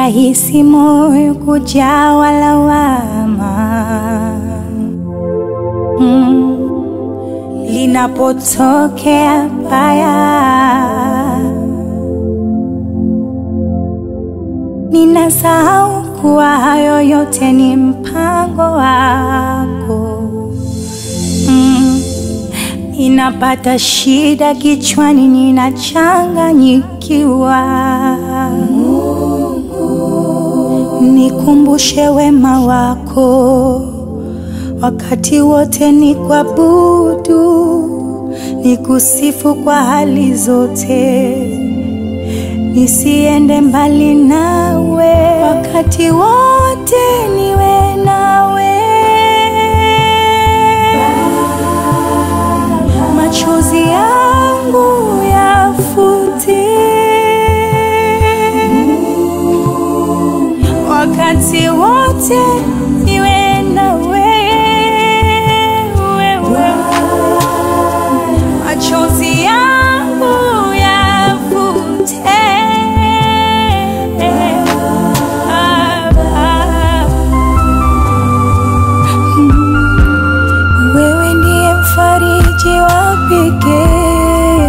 rahisi moyo kujawa lawama mm. linapotokea baya ninasahau kuwa hayo yote ni mpango wako mm. Ninapata shida kichwani, ninachanganyikiwa. Nikumbushe wema wako wakati wote, ni kuabudu, nikusifu kwa hali zote, nisiende mbali nawe wakati wote, niwe nawe machozi yangu yafute wakati wote niwe na wewe, machozi yangu yafute wewe ndiye mfariji wa pekee,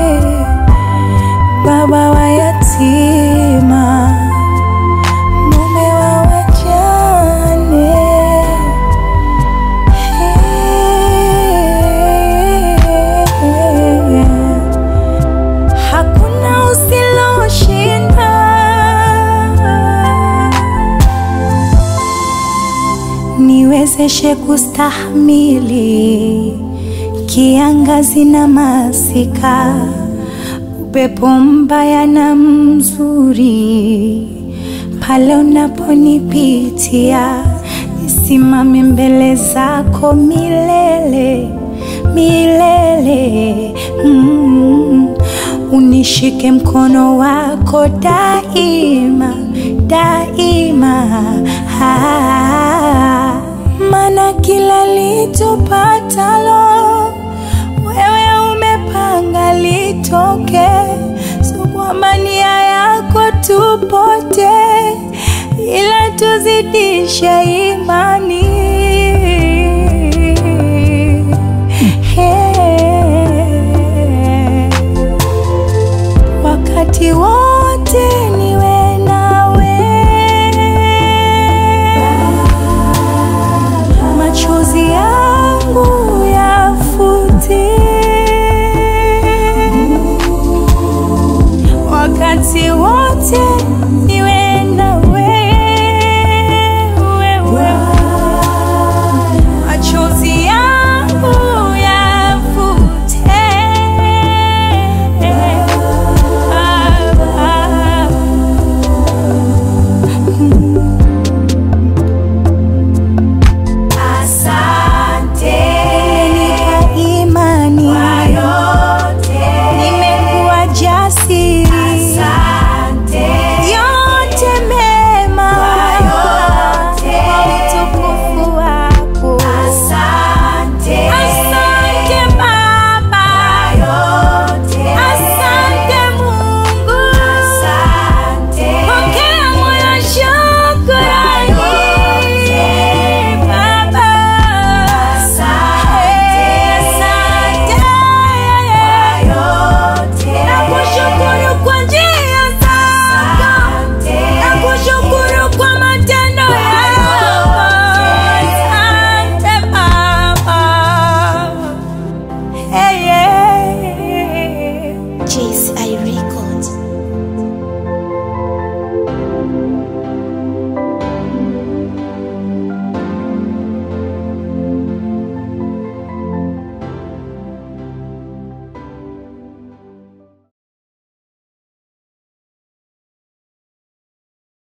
baba wa yatima, mume wa wajane. Hakuna usiloshinda niwezeshe kustahimili kiangazi na masika, upepo mbaya na mzuri, pale unaponipitia, nisimame mbele zako milele milele. Mm. Unishike mkono wako daima daima, ah, maana kila litupatalo wewe umepanga litoke, so kwamba nia yako tupote, ila tuzidishe imani. Hey. Wakati wote niwe nawe, machozi yangu yafute, wakati wote niwe na wewe, machozi yangu yafute. Asante Umenipa imani kwa yote, nimekuwa jasiri, asante yote mema yote. kwa utukufu wako. asante Asante Baba, yote, asante Mungu, asante pokea moyo shukrani Baba, Asante. asante yote, Nakushukuru kwa njia zako, asante nakushukuru kwa matendo yako. Asante Baba. Hey, yeah. Jesus